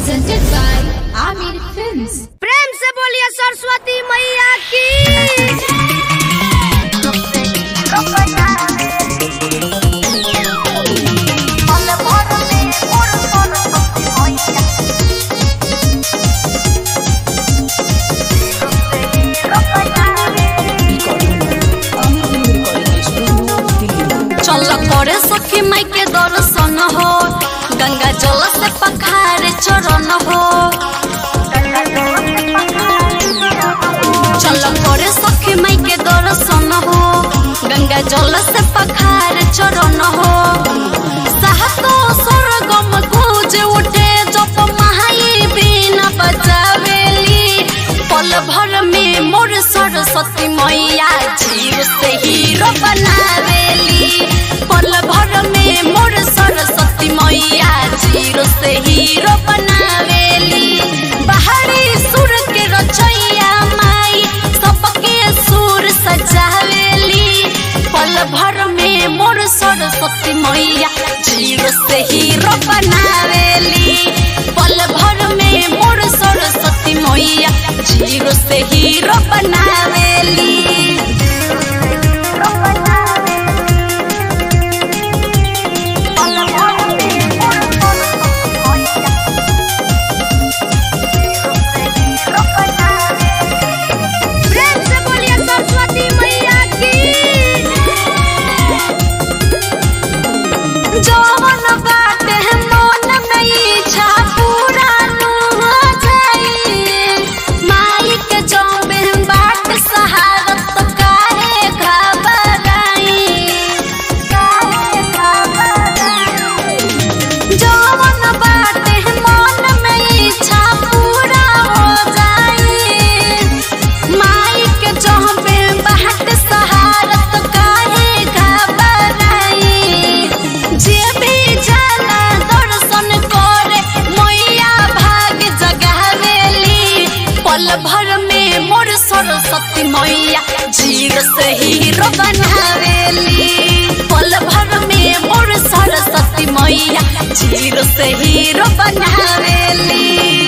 presented by Amir Films. प्रेम से बोलिए सरस्वती मैया की चल करे सखी माई के दर्शन हो गंगा जल से पखारे चरण हो चल करे सखी माई के दर्शन हो गंगा जल से पखारे चरण हो साहतो स्वर्गम गूंज उठे जप महाई बिना बचावेली पल भर में मोर सरस्वती मैया जीव से हीरो बनावेली पल भर में मोर सरस्वती मैया जीरो से हीरो बनावेली बाहरी सुर के रचैया माई सबके सुर सजावेली पल भर में मोर सरस्वती मैया जीरो से हीरो बनावेली पल भर में मोर सरस्वती मैया जीरो से हीरो बनावेली प्रेम से बोलिए सरस्वती मैया की जवन बाटे मन में इच्छा पूरा नु हो जाई माई के जौबे बाट सहारत काहे घबराई जवन बाटे मन में इच्छा पूरा हो जाई माई के जौबे बाट सहारत काहे घबराई जे भी जाला दर्शन करे मैया भाग जगावेली पल भर में मोर सरस्वती मैया जीव से हीरो बनावेली पल भर में मोर सरस्वती मैया जीव से हीरो बनावेली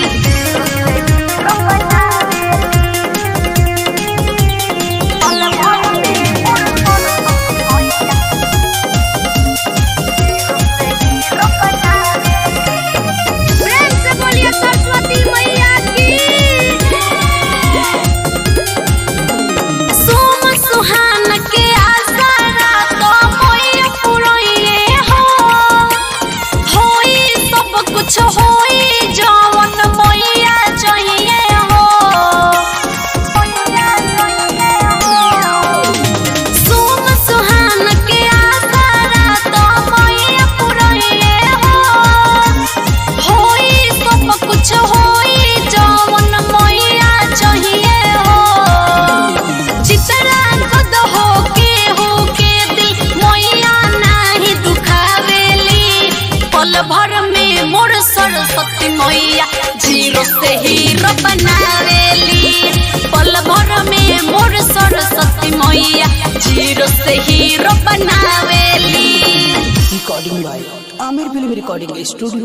प्रेम से बोलिए सरस्वती मैया की सोम सुहान के आसारा तो मोय पुरोइए हो होई सब कुछ होई जवन मोया चाहिए हो सोम सुहान के आसारा तो मोय पुरोइए हो होई सब कुछ होई जवन मोया चाहिए हो चितरा कद हो के हो के दिल मोया नाही दुखावेली पल भर में मोर सरस्वती मैया जीरो से हीरो बनावेली पल भर में मोर सरस्वती मैया जीरो से हीरो बनावेली recording by Amir Film Recording Studio